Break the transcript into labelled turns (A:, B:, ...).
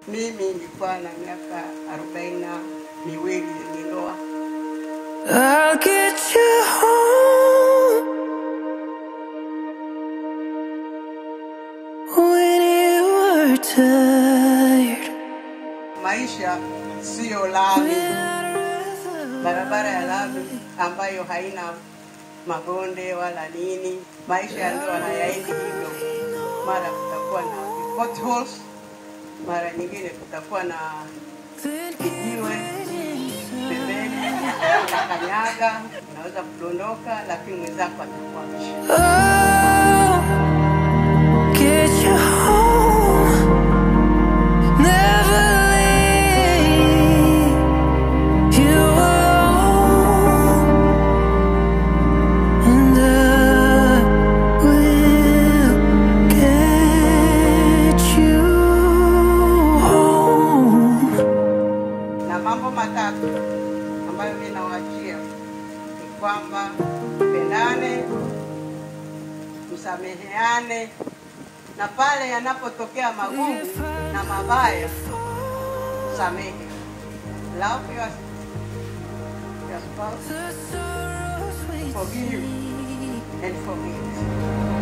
A: Mimi nilikuwa na miaka arobaini na miwili nilioa.
B: I'll get you home when you are tired.
A: Maisha siyo lami, barabara ya lami ambayo haina mabonde wala nini. Maisha ya ndoa hayaendi hivyo. Mara kutakuwa na potholes, mara nyingine kutakuwa na kijiwe pembeni, unakanyaga, unaweza kudondoka, lakini mwenzako atakuamsha.
B: Oh, get you home. Never leave you alone. And I will get you home.
A: na mambo matatu ambayo mimi nawaachia ni kwamba pendane, msameheane, na pale yanapotokea magumu na mabaya, samehe. Love your, your spouse,
B: The sorrows we
A: forgive and forget.